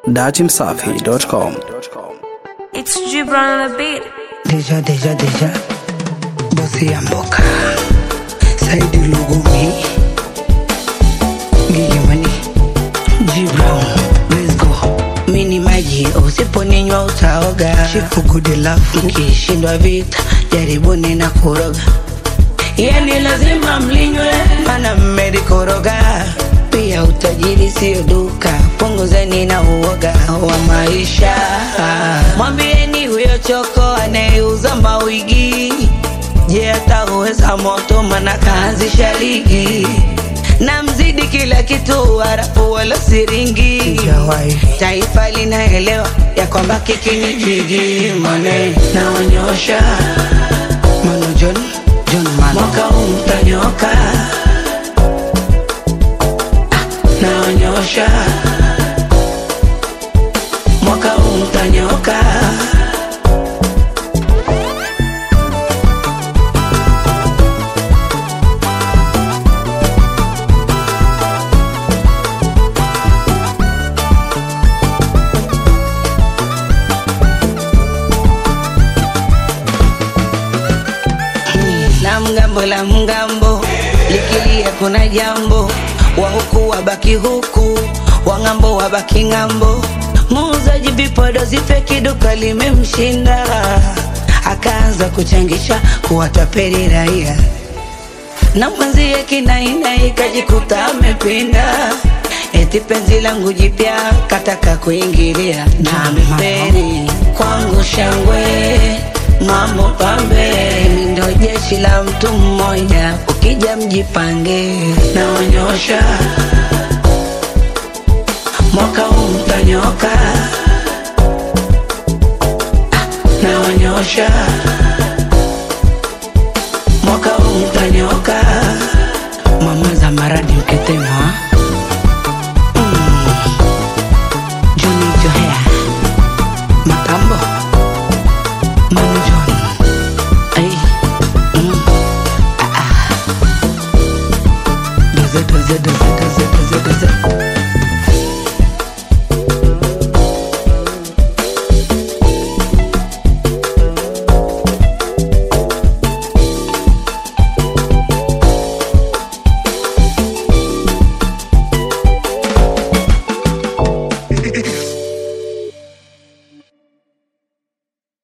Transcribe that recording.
datimsafi.com. It's Gibran on the beat. Deja, deja, deja. Bosi ya mboka. Saidi Lugumi. Gilimani. G Brown. Let's go. Mini maji usiponinywa utaoga. Chifu good love. Mkishindwa vita jaribuni na kuroga. Yani lazima mlinywe, mana mmelikoroga. Pia utajiri sio duka, punguzeni na uoga wa maisha. Mwambieni huyo choko anayeuza mawigi, je, atauweza moto? Mana kaanzisha ligi na mzidi kila kitu, harafu wala siringi. Taifa linaelewa ya kwamba kiki ni jigi, mane naonyosha Mano John, John Mano. Mwaka huu mtanyoka Ah, naonyosha mwaka huu mtanyoka na mgambo la mgambo likilia kuna jambo wa huku wabaki huku wa ng'ambo wabaki ng'ambo muuzaji vipodozi feki duka limemshinda akaanza kuchangisha kuwatapeli raia na mwenzie kinainai kajikuta amepinda eti penzi langu jipya kataka kuingilia na ameferi kwangu shangwe mambo pambe Mimi ndo jeshi la mtu mmoja ukija mjipange naonyosha mwaka huu mtanyoka Ah, naonyosha mwaka huu mtanyoka mama za maradi ukitema mm. Johnny Johea Matambo Manu John Ay mm. ah, ah. Doze doze doze doze doze doze